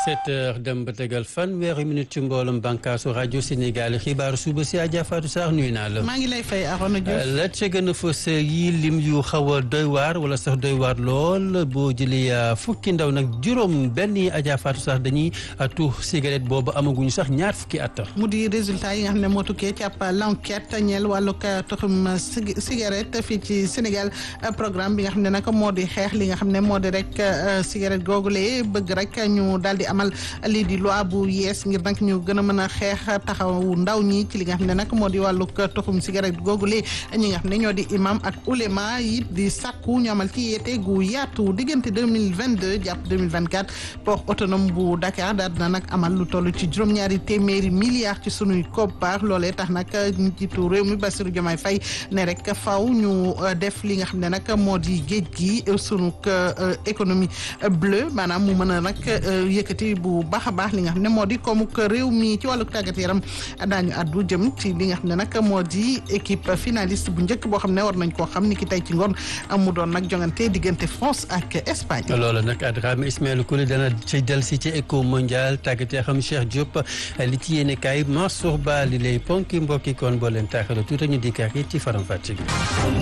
sept heures dem ba tegal fanweeri minute ci mboolem bànkaasu rajo Sénégal xibaaru suba si Adja Fatou Sarr nuyu naa la. maa ngi lay fay Arona Diouf. la ca gën a fës yi lim yu xaw a doy waar wala sax doy waar lool boo jëlee fukki ndaw nag juróom benn yi Adja Fatou Sarr dañuy tuux cigarette boobu amaguñu sax ñaar fukki at. mu di résultat yi nga xam ne moo tukkee ci ab l'enquête ñeel wàllu toxum cigarette fii ci Sénégal programme bi nga xam ne nag moo di xeex li nga xam ne moo di rek cigarette googule bëgg rek ñu daal di amal lii di loi bu yees ngir nag ñu gën a mën a xeex taxawu ndaw ñi ci li nga xam ne nag moo di wàllu toxum cigarette googule ñi nga xam ne ñoo di imam ak ulema yi di sàkku ñu amal ci yeete gu yaatu diggante deux mille vingt deux jàpp deux mille vingt quatre port autonome bu Dakar daal dina nag amal lu toll ci juróom-ñaari téeméeri milliards ci sunuy koppar loolee tax nag njiitu réew mi Bassirou Diomaye Faye ne rek faw ñu def li nga xam ne nag moo di géej gi sunu économie bleue maanaam mu mën a nag yëkkati bu baax a baax li nga xam ne moo di comme que réew mi ci wàllu tàggat yaram daañu addu jëm ci li nga xam ne nag moo di équipe finaliste bu njëkk boo xam ne war nañ koo xam ni ki tey ci ngoon mu doon nag jongante diggante France ak Espagne. loolu nag Adrame Ismaël Kouli dana ci del si ci éco mondial tàggat yaram Cheikh Diop li ci yéene kaay Mansour Ba li lay ponki mbokki kon boo leen taaxaloo tuuti ñu dikkaat ci faram fàcce gi.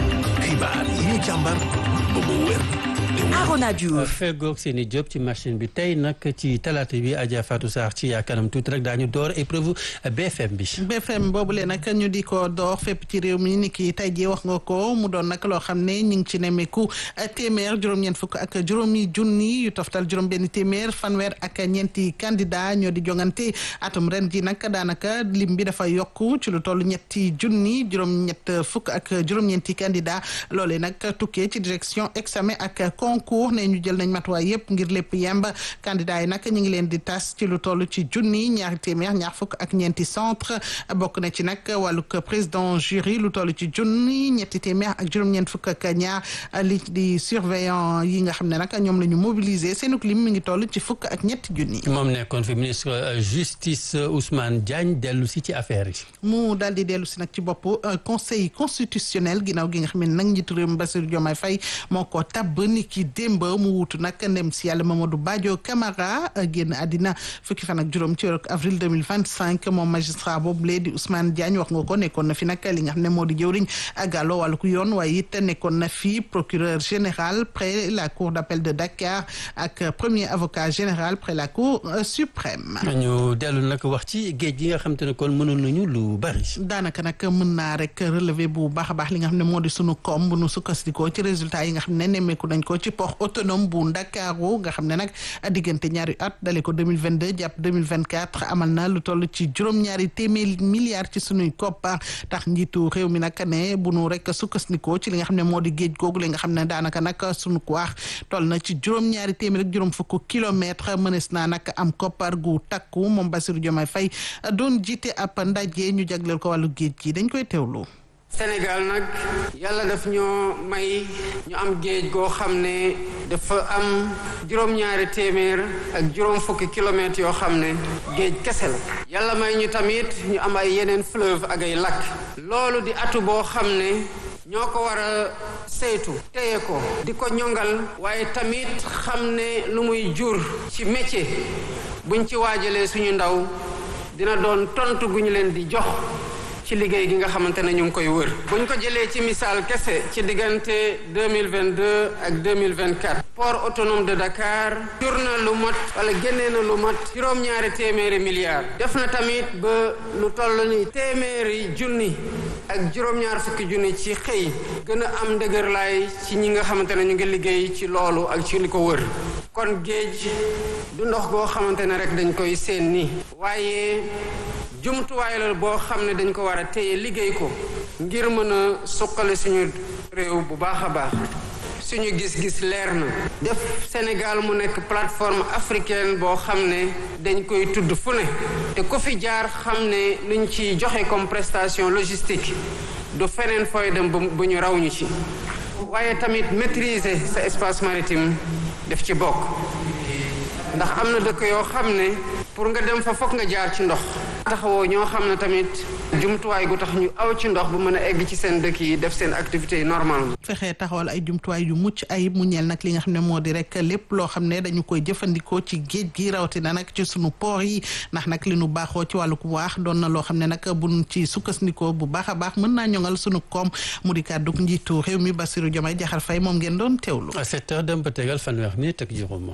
xibaar yi ñu càmbar ba mu wér. Arona Diouf feggoog seeni job ci machine bi tey nag ci talaata bi Adja Fatou Sarr ci kanam tuuti rek daañu door épreuve BFM bi. BFM boobule nag ñu di ko door fépp ci réew mi ni ki tey jii wax nga ko mu doon nag loo xam ne ñu ngi ci nemmeeku téeméer juróom-ñeent fukk ak juróomi junni yu toftal juróom-benn téeméer fanweer ak ñeenti candidat ñoo di jongante atum ren ji nag daanaka lim bi dafa yokku ci lu toll ñetti junni juróom-ñett fukk ak juróom-ñeenti candidat loolee nag tukkee ci direction examen ak concours ne ñu jël nañ matuwaay yëpp ngir lépp yemb candidat yi nag ñu ngi leen di tas ci lu toll ci junni ñaari téeméer ñaar fukk ak ñeenti centre bokk na ci nag wàllug président jury lu toll ci junni ñetti téeméer ak juróom-ñeent fukk ak ñaar li di surveillant yi nga xam ne nag ñoom la ñu mobiliser seenuk lim mi ngi toll ci fukk ak ñetti junni. moom nekkoon fi ministre justice Ousmane Diagne dellu si ci affaire yi. mu daal di dellu si nag ci bopp conseil constitutionnel ginnaaw gi nga xam ne nag njiitu réew mi Bassirou Diomaye Faye moo ko tabb ni ki démb mu wutu nag ndem si yàlla Mamadou Badio Camara génn àddina fukki fan ak juróom ci weeru avril 2025 moom magistrat boobu lee di Ousmane Diagne wax nga ko nekkoon na fi nag li nga xam ne moo di jëwriñ gàllo wàllu ku yoon waaye it nekkoon na fi procureur général près la cour d'appel de Dakar ak premier avocat général près la cour suprême. ñu dellu nag wax ci géej gi nga xam te ne kon mënoon nañu lu bari. daanaka nag mën naa rek relever bu baax a baax li nga xam ne moo di sunu koom bu nu sukkandikoo ci résultat yi nga xam ne nemmeeku nañ ko ci port autonome bu Ndakaaru nga xam ne nag diggante ñaari at dale ko 2022 jàpp 2024 amal na lu toll ci juróom-ñaari téeméeri milliards ci sunuy koppar tax njiitu réew mi nag ne bu nu rek sukkandikoo ci li nga xam ne moo di géej googu li nga xam ne daanaka nag sunu waax toll na ci juróom-ñaari téeméer ak juróom fukk kilomètre mënees naa nag am koppar gu takku moom Bassirou Diomaye Faye doon jiite ab ndaje ñu jagleel ko wàllu géej gi dañ koy teewlu. Sénégal nag yàlla daf ñoo may ñu am géej goo xam ne dafa am juróom-ñaari téeméer ak juróom fukki kilomètres yoo xam ne géej kese la yàlla may ñu tamit ñu am ay yeneen fleuve ak ay lac loolu di atu boo xam ne ñoo ko war a saytu téye ko di ko ñongal waaye tamit xam ne lu muy jur ci métier buñ ci waajalee suñu ndaw dina doon tontu gu ñu leen di jox ci liggéey gi nga xamante ne ñu ngi koy wër buñ ko jëlee ci misaal kese ci diggante 2022 ak 2024 port autonome de Dakar jur na lu mat wala génnee na lu mat juróom-ñaari téeméeri milliards def na tamit ba lu toll ni téeméeri junni ak juróom-ñaar fukki junni ci xëy gën a am ndëgërlaay ci ñi nga xamante ne ñu ngi liggéey ci loolu ak ci li ko wër kon géej du ndox goo xamante ne rek dañ koy seen ni waaye jumtuwaay la boo xam ne dañ ko war a téye liggéey ko ngir mën a suqali suñu réew bu baax a baax suñu gis-gis leer na def Sénégal mu nekk plateforme africaine boo xam ne dañ koy tudd fu ne te ku fi jaar xam ne luñ ci joxe comme prestation logistique du feneen fooy dem bu ñu raw ñu ci waaye tamit maîtriser sa espace maritime def ci bokk ndax am na dëkk yoo xam ne pour nga dem fa fokk nga jaar ci ndox taxawoo ñoo xam ne tamit jumtuwaay gu tax ñu aw ci ndox bu mën a egg ci seen dëkk yi def seen activité yi normalement fexe taxawal ay jumtuwaay yu mucc ayib mu ñeel nag li nga xam ne moo di rek lépp loo xam ne dañu koy jëfandikoo ci géej gi rawatina nag ci sunu port yi ndax nag li nu baaxoo ci wàllu waax doon na loo xam ne nag buñ ci sukkandikoo bu baax a baax mën naa ñoŋal sunu koom mu di kàddu njiitu réew mi Bassirou Diomaye Diakhar Faye moom ngeen doon teewlu. à sept heures dem ba tegal fanweer minute ak juróom.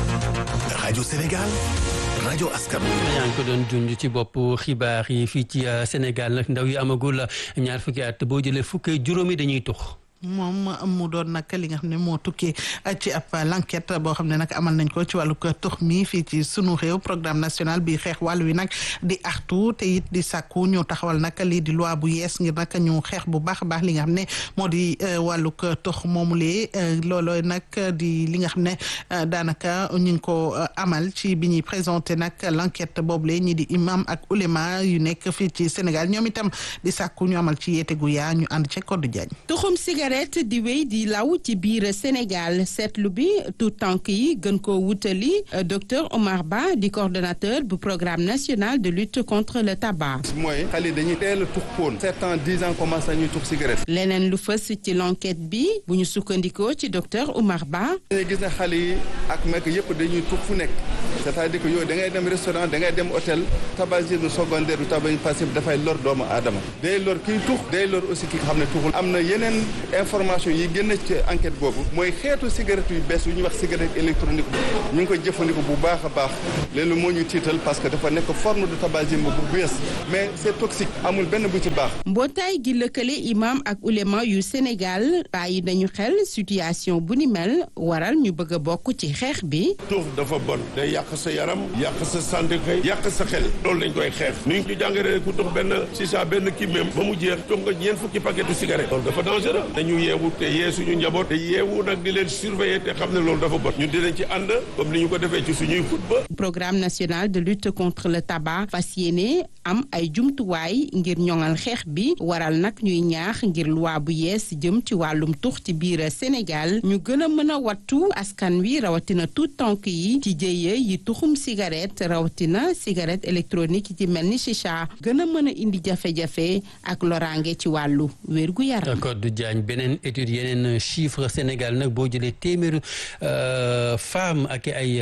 rajo Sénégal rajo askan yaa ngi ko doon junj ci bopp xibaar yi fii ci Sénégal nag ndaw yi amagul ñaar fukki at boo jëlee fukki juróomi dañuy tux. moom mu doon nag li nga xam ne moo tukkee ci ab l'enquête boo xam ne nag amal nañ ko ci wàllu tux mi fii ci sunu réew programme national bi xeex wàllu wi nag di artu te it di sàkku ñu taxawal nag lii di loi bu yees ngir nag ñu xeex bu baax a baax li nga xam ne moo di wàllu tux moomulee looloo nag di li nga xam ne daanaka ñu ngi ko amal ci bi ñuy présenté nag l'enquête boobule ñi di imam ak ulema yu nekk fii ci Sénégal ñoom itam di sàkku ñu amal ci yeete gu yaa ñu ànd ci Codé Diagne. tuxum cigarette di wéy di law ci biir Sénégal seetlu bi tout tànk yi gën koo wutali docteur Omar Ba di coordonnateur bu programme national de lutte contre le tabac. mooy xale dañuy teel a tux poon sept ans dix ans commencé nañuy tux cigarette. leneen lu fës ci l'enquête bi bu ñu sukkandikoo ci docteur Omar Ba. dañuy gis ne xale yi ak mekk yëpp dañuy tux fu nekk c'est-à-dire que yow da ngay dem restaurant da ngay dem hôtel tabagisme secondaire du tabac passif dafay lor doomu aadama day lor kiy tux day lor aussi ki nga xam ne tuxul am na yeneen information yi génn ci enquête boobu mooy xeetu cigarette yu bees yu ñuy wax cigarette électronique ñu ngi koy jëfandikoo bu baax a baax léegi moo ñu tiital parce que dafa nekk forme de tabagisme bu bees mais c'est toxique amul benn bu ci baax. mbootaay gi lëkkale imam ak ulema yu Sénégal bàyyi nañu xel situation bu ni mel waral ñu bëgg a bokk ci xeex bi. tuux dafa bon day yàq sa yaram yàq sa santé kay yàq sa xel loolu lañ koy xeex ni ñu jàngalee ku tux benn sisa benn kii même ba mu jeex tux nga ñeent fukki paquetu cigarette loolu dafa dangereux dañu yeewu te yee suñu njaboot te yeewu nag di leen surveiller te xam ne loolu dafa bon ñun dinañ ci ànd comme ni ñu ko defee ci suñuy football. programme national de lutte contre le tabac fas yéene am ay jumtuwaay ngir ñoŋal xeex bi waral nag ñuy ñaax ngir loi bu yees jëm ci wàllum tux ci biir Sénégal ñu gën a mën a wattu askan wi rawatina tout tànk yi ci jëye yi tuxum cigarette rawatina cigarette électronique yi ci mel ni chicha gën a mën a indi jafe-jafe ak loraange ci wàllu wérgu yaram. Codé Diagne beneen étude yeneen chiffre Sénégal nag boo jëlee téeméeru femme ak ay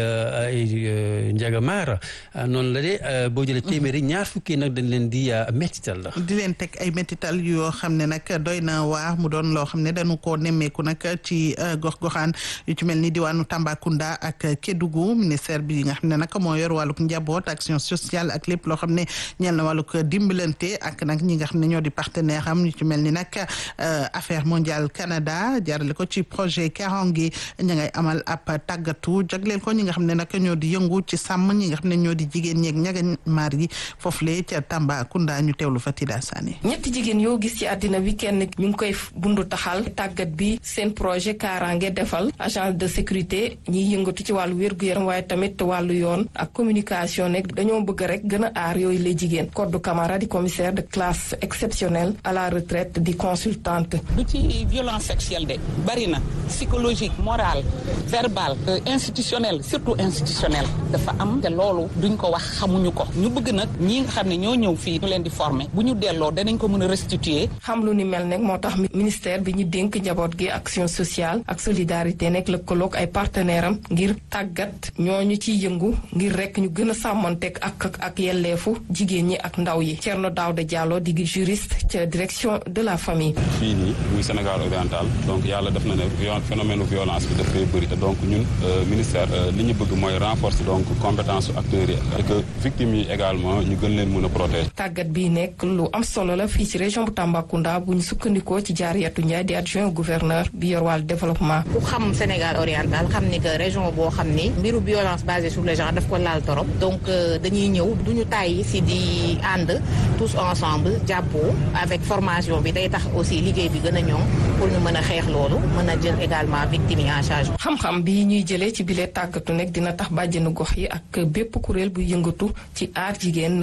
ay njagamaar noonu la de boo jëlee téeméeri ñaar fukki nag dañ leen di métital la. di leen teg ay métital yoo xam ne nag doy na waar mu doon loo xam ne dañu koo nemmeeku nag ci gox-goxaan yu ci mel ni diwaanu Tambacounda ak Kédougou ministère bi nga xam ne nag moo yor wàllug njaboot action sociale ak lépp loo xam ne ñeel na wàllug dimbalante ak nag ñi nga xam ne ñoo di partenaire am yu ci mel ni nag affaire mondiale Canada jaarale ko ci projet Karange ña ngay amal ab tàggatu jagleel ko ñi nga xam ne nag ñoo di yëngu ci sàmm ñi nga xam ne ñoo di jigéen ñeeg ñaga maar yi foofule ca Tambacounda ñu teewlu fa Tida Sané ñetti jigéen yoo gis ci àddina bi kenn ñu ngi koy bundu taxal tàggat bi seen projet Karange defal agence de sécurité ñiy yëngatu ci wàllu wér-gu-yaram waaye tamit wàllu yoon ak communication nekk dañoo bëgg rek gën a aar yooyu la jigéen Codou Camara di commissaire de classe exceptionnelle à la retraite di consultante du ci violence sexuelle de bari na psychologique morale verbale institutionnelle surtout institutionnelle dafa am te loolu duñ ko wax xamuñu ko ñu bëgg nag ñi nga xam ne ñoo ñëw fii ñu leen di former bu ñu delloo danañ ko mën a restituer xam lu ni mel nag moo tax ministère bi ñu dénk njaboot gi action sociale ak solidarité nekk lëkkaloog ay partenaire am ngir tàggat ñooñu ciy yëngu ngir rek ñu gën a sàmmonteeg ak ak yelleefu jigéen ñi ak ndaw yi Thierno Daouda Diallo di juriste ca direction de la famille fii nii muy Sénégal oriental donc yàlla def na ne phénomène violence bi dafay bëri te donc ñun ministère li ñu bëgg mooy renforcer donc compétence su acteurs yi et que victimes yi également ñu gën leen mën a protéger. tàggat bi nekk lu am solo la fii ci région bu Tambacounda bu ñu sukkandikoo ci Jaariyatu Ndiaye di adjoint gouverneur bi yor wàllu développement. ku xam Sénégal oriental xam ni que région boo xam ni mbiru violence basée sur le genre daf ko laal torop donc dañuy ñëw duñu tàyyi si di ànd tous ensemble jàppoo avec formation bi day tax aussi liggéey bi gën a ñoŋ pour ñu mën a xeex loolu mën a jël également victime yi en charge. xam-xam bi ñuy jëlee ci bile tàggatu nekk dina tax bàjjenu gox yi ak bépp kuréel bu yëngatu ci aar jigéen gën a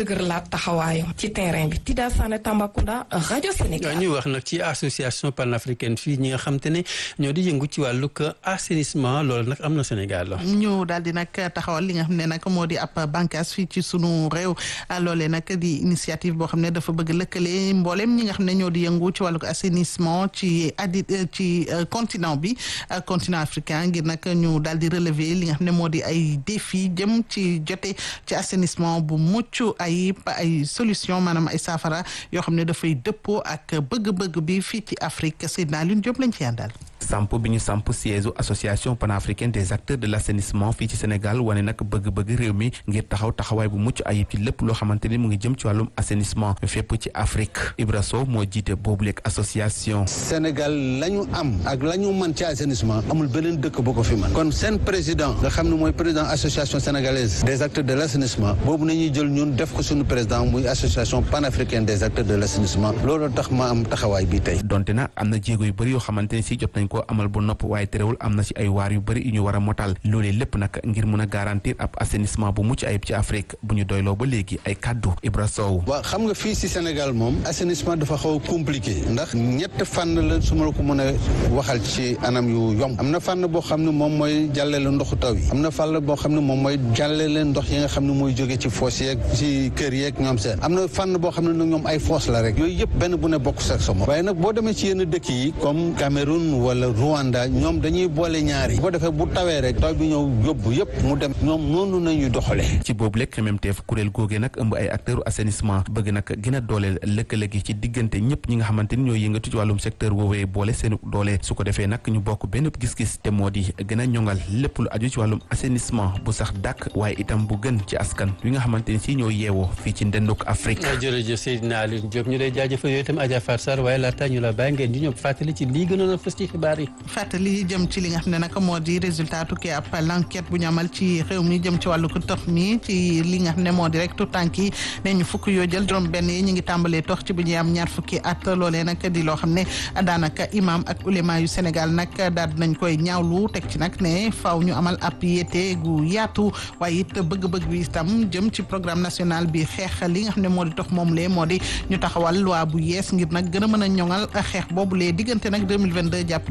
dëgërlaat taxawaayam ci terrain bi Tida Sané Tambacounda rajo Sénégal. ñu wax nag ci association panafricaine fii ñi nga xam te ne ñoo di yëngu ci wàllug assainissement loolu nag am na Sénégal. ñu daal di nag taxawal li nga xam ne nag moo di ab bànqaas fii ci sunu réew loolee nag di initiative boo xam ne dafa bëgg lëkkale mboolem ñi nga xam ne ñoo di yëngu ci wàllug assainissement ci addi ci continent bi continent africain ngir nag ñu daal di relever li nga xam ne moo di ay défi jëm ci jote ci assainissement bu mucc ay ay solution maanaam ay saafara yoo xam ne dafay dëppoo ak bëgg-bëgg bi fii ci Afrique Seydina Lune Diop lañ ci yàndal samp bi ñu samp siège association panafricaine des acteurs de l' assainissement fii ci Sénégal wane nag bëgg-bëgg réew mi ngir taxaw taxawaay bu mucc ayib ci lépp loo xamante ni mu ngi jëm ci wàllum assainissement fépp ci Afrique Ibra Sow moo jiite boobu leeg association. Sénégal la ñu am ak la ñu mën ci assainissement amul beneen dëkk bu ko fi mën kon seen président nga xam ne mooy président association sénégalaise des acteurs de l' assainissement boobu nañuy jël ñun def ko suñu président muy association panafricaine des acteurs de l' assainissement loolu tax ma am taxawaay bi tey. donte na am na jéego yu bëri yoo xamante ni si jot nañ ko amal bu nopp waaye terewul am na ci ay waar yu bëri yu ñu war a motal loolee lépp nag ngir mun a garantir ab assainissement bu mucc ayib ci Afrique bu ñu doyloo ba léegi ay kàddu Ibra Sow. waaw xam nga fii ci Sénégal moom assainissement dafa xaw a compliqué ndax ñett fànn la su ma la ko mën a waxal ci anam yu yomb am na fànn boo xam ne moom mooy jàllale ndoxu taw yi am na fànn boo xam ne moom mooy jàllale ndox yi nga xam ne mooy jóge ci foos yeeg ci kër yeeg ñoom seen am na fànn boo xam ne nag ñoom ay foos la rek yooyu yëpp benn bu ne bokk sax sa moom waaye nag boo demee ci yenn dëkk yi comme Cameroun wala Rwanda ñoom dañuy boole ñaari bu ko defee bu tawee rek taw bi ñëw yóbbu yëpp mu dem ñoom noonu nañuy doxalee ci boobu lekk MMTF kuréel googee nag ëmb ay acteurs assainissement bëgg nag gën a dooleel lëkkale gi ci diggante ñëpp ñi nga xamante ni ñooy yëngatu ci wàllum secteur woowee boole seenu doole su ko defee nag ñu bokk benn gis-gis te moo di gën a ñongal lépp lu aju ci wàllum assainissement bu sax dàkk waaye itam bu gën ci askan wi nga xamante ni si ñoo yeewoo fii ci ndenduk Afrique jërëjëf Seydina Alioune Diop ñu lay jaajëfal yooyu itam Adja Fatou Sarr waaye laata ñu la bàyyi ngeen di ñëw fàttali ci lii gënoon a fës ci xibaar yi fàttali jëm ci li nga xam ne nag moo di résultat tukkee ab l'enquête bu ñu amal ci réew mi jëm ci wàllu ko tox mi ci li nga xam ne moo di rek tout tànk yi ne ñu fukk yoo jël juróom benn yi ñu ngi tàmbalee tox ci bu ñuy am ñaar fukki at loolee nag di loo xam ne daanaka imam ak ulema yu Sénégal nag daal nañ koy ñaawlu teg ci nag ne faaw ñu amal ab yéete gu yaatu waaye it bëgg-bëgg bi itam jëm ci programme national bi xeex li nga xam ne moo di tox moom lee moo di ñu taxawal loi bu yees ngir nag gën a mën a ñoŋal xeex boobu lee diggante nag 2022 jàpp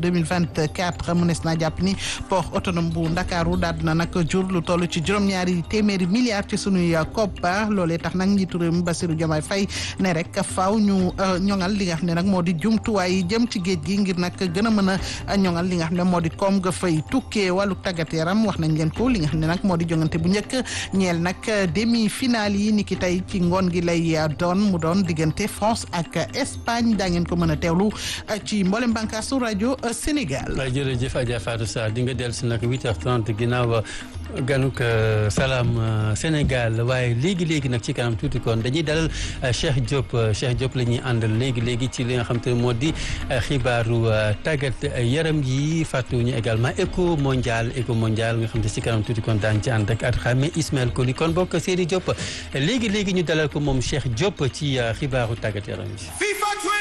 2024 mënees naa jàpp ni port autonome bu Ndakaaru daal dina nag jur lu toll ci juróom-ñaari téeméeri milliards ci sunuy koppar loolee tax nag njiitu réew mi Bassirou Diomaye Faye ne rek faaw ñu ñoŋal li nga xam ne nag moo di jumtuwaay yi jëm ci géej gi ngir nag gën a mën a ñoŋal li nga xam ne moo di koom nga fay tukkee wàllu tàggat yaram wax nañ leen ko li nga xam ne nag moo di jongante bu njëkk ñeel nag demi finale yi ni ki tey ci ngoon gi lay doon mu doon diggante France ak Espagne daa ngeen ko mën a teewlu ci mboolem bànkaasu rajo Sénégal. jërëjëf Adja Fatou Sarr di nga dellu si nag 8h30 ginnaaw ganuk salaam Sénégal waaye léegi léegi nag ci kanam tuuti kon dañuy dalal Cheikh Diop Cheikh Diop la ñuy àndal léegi léegi ci li nga xam te ne moo di xibaaru tàggat yaram yi fàttewuñu également éco mondial éco mondial nga xam te ci kanam tuuti kon daan ci ànd ak at xame Ismaël Koli kon bokk Seydi Diop léegi léegi ñu dalal ko moom Cheikh Diop ci xibaaru tàggat yaram yi.